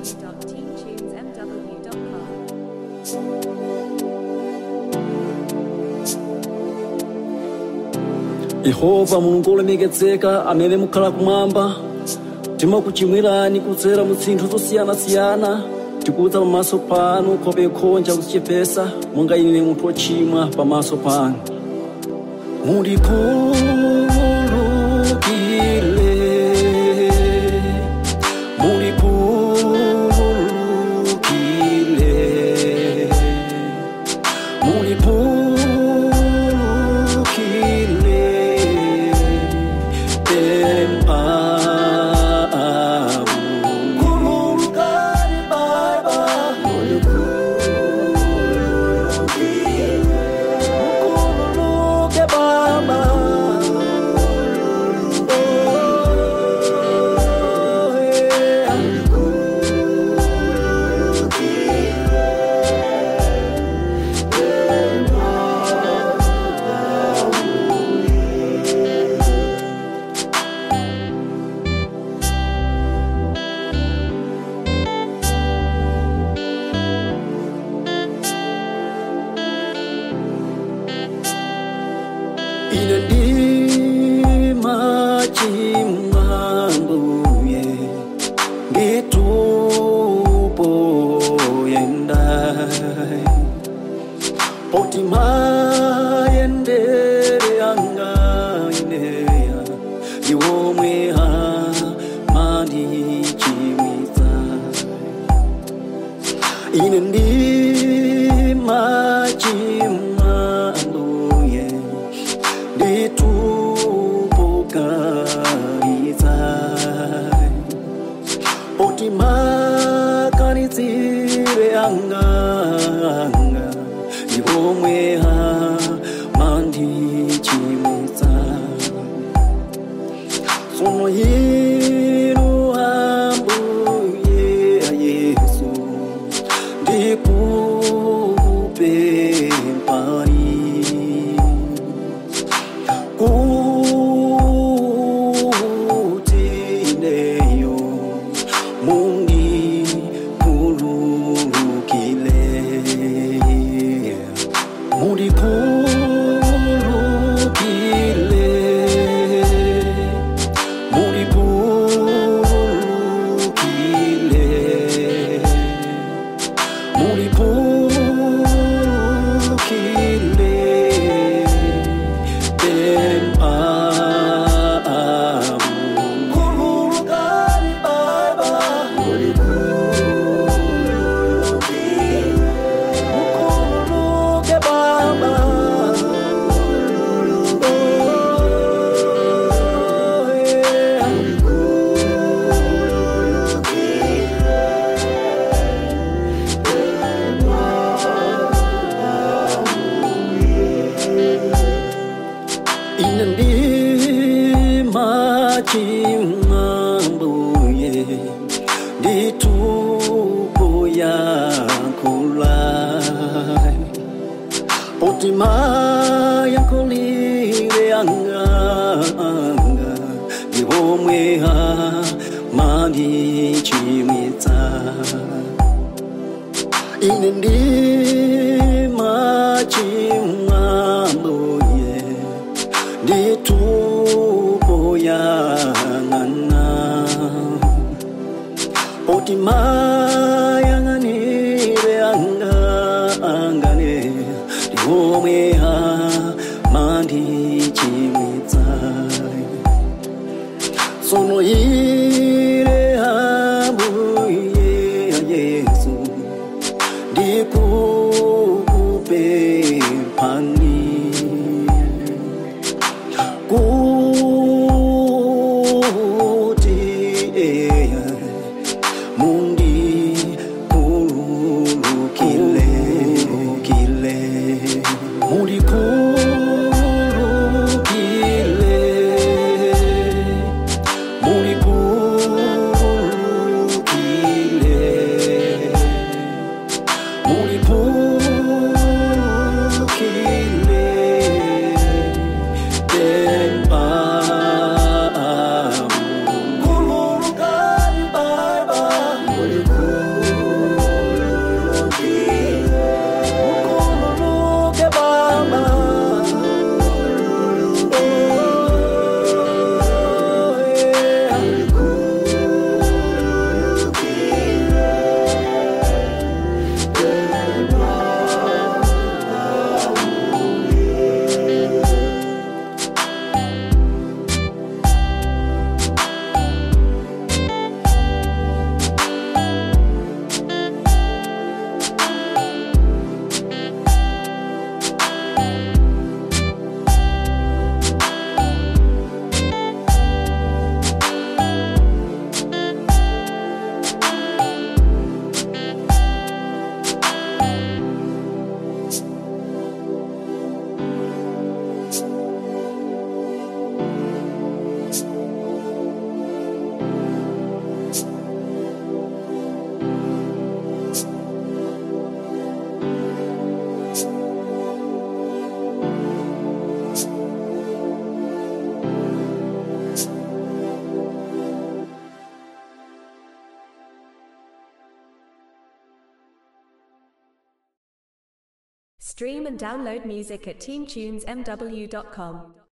www.teamtunesmw.com. yehova mulungu olemekezeka amene mukhala kumwamba timakuchimwirani kudzera mu zinthu zosiyanasiyana tikuwuza pamaso panu nkhope khonja kuzichepesa monga ine munthu wochimwa pamaso panu mulikhululukile mulikhululukile muliphukile empawu khululukani baba mukhululuke baba Oh, yeah. ine ndima chimwambuye nditupo yendai poti mayendere anga ineya iwomwe ha mandichimwitsa ine ndima chimwambuye nditupokaritsa poti makanitsire anganga iwomwe ha mandichimwitsa sono yinu ambuye yesu ndikupempani kutineyo mungi kululukile mulikulukile mulipulukile mulipulukile empawu khululukani baba mukhululuke baba Oh, yeah. ine ndima chimwambuye nditupo yankulai poti mayankulire anganga ndiwomwe ha mandichimwitsa ine ndima chimwambuye nditupo yang'ana poti mayang'anire angane ndiwomwe ha mandichimwitsa sono ire ambuye yesu ndikupemphani kuti eya mundi kululukile kile muli Stream and download music at teamtunesmw.com.